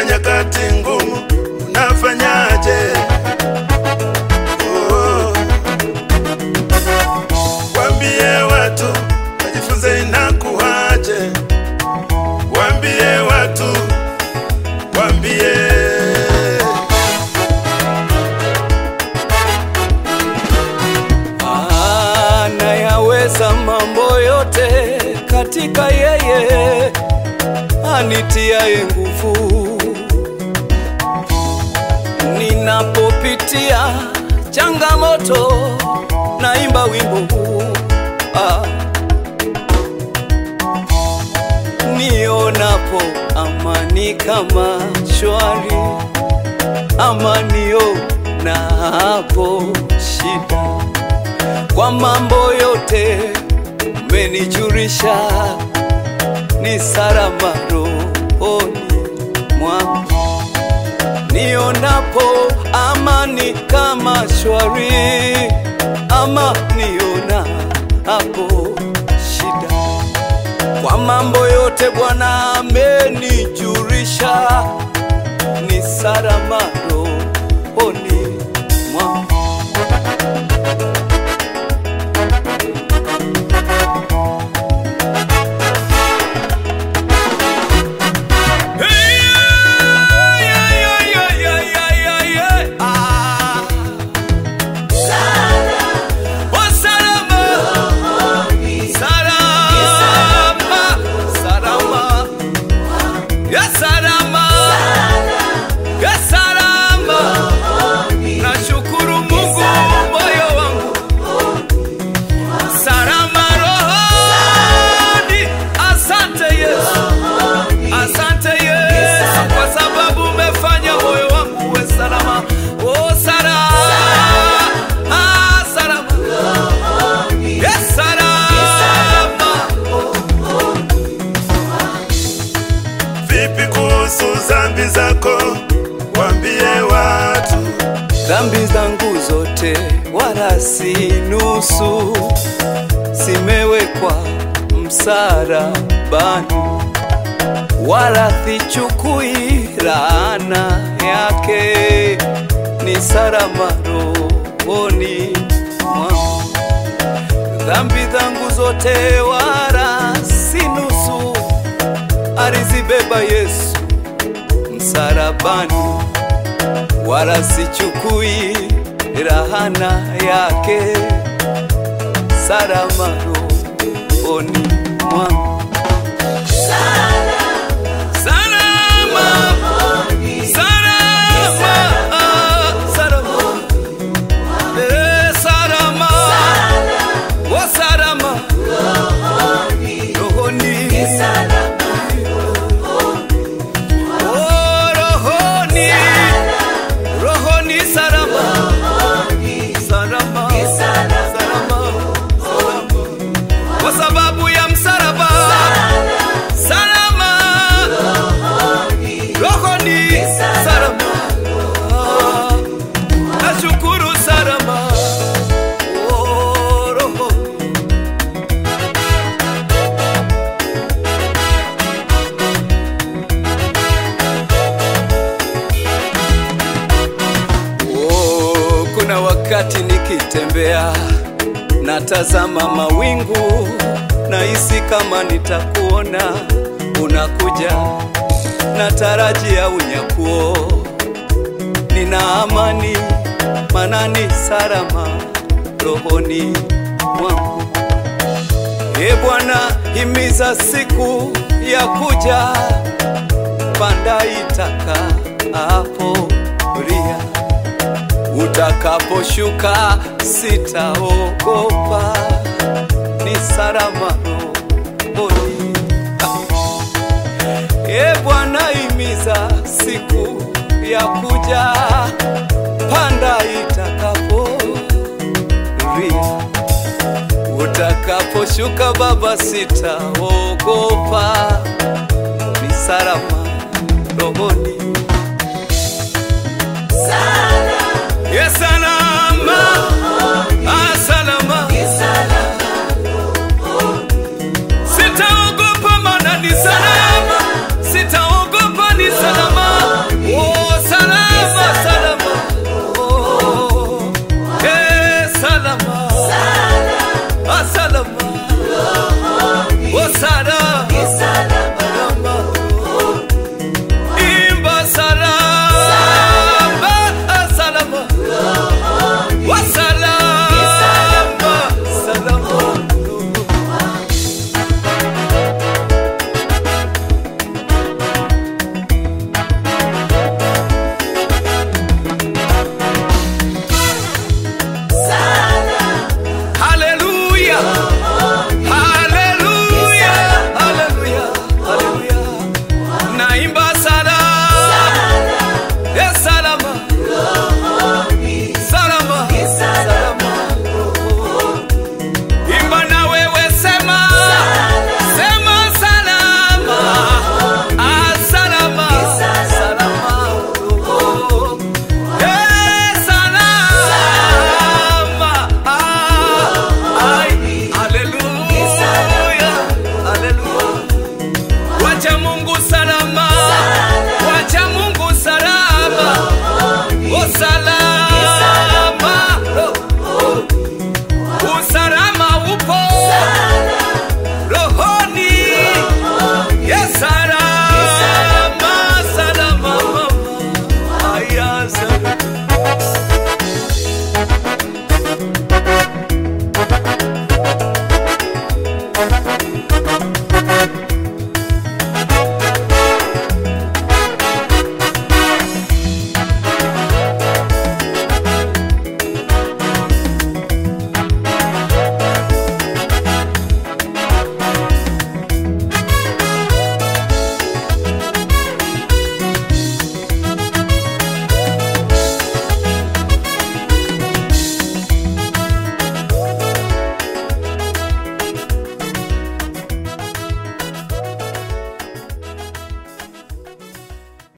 katika nyakati ngumu unafanyaje? Oh. Waambie watu wajifunze inakuwaje, waambie watu, waambie anayaweza mambo yote katika yeye anitiaye nguvu. Ninapopitia changamoto, naimba wimbo huu ah. Nionapo amani kama shwari, amanio na hapo shida kwa mambo yote umenijulisha, ni salama rohoni mwangu. Nionapo amani kama shwari, ama niona hapo shida. Kwa mambo yote Bwana amenijulisha, ni salama rohoni mwangu. Nashukuru Mungu moyo wangu salama rohoni. Asante Yesu, asante Yesu kwa sababu umefanya moyo wangu uwe salama. Oh, salama, ah, salama, yes, salama. vipi kuhusu dhambi zako, waambie watu Dhambi zangu zote wala si nusu, zimewekwa msalabani, wala sichukui laana yake, ni salama rohoni mwangu. Dhambi zangu zote wala si nusu, alizibeba Yesu msalabani wala sichukui rahana yake, salama rohoni mwangu. Salama, salama, salama, eh, salama, oh, salama rohoni, oh, rohoni rohoni salama salama salama salama kwa sababu ya msalaba salama rohoni salama nashukuru salama oh, rohoni Oh, kuna wakati nikitembea natazama mawingu, nahisi kama nitakuona unakuja, natarajia unyakuo, nina amani manani salama rohoni mwangu. E Bwana, himiza siku ya kuja, panda itaka hapo ria utakaposhuka sitaogopa, ni salama rohoni. E Bwana, himiza siku ya kuja, panda itakapo ria utakaposhuka Baba, sitaogopa, ni salama rohoni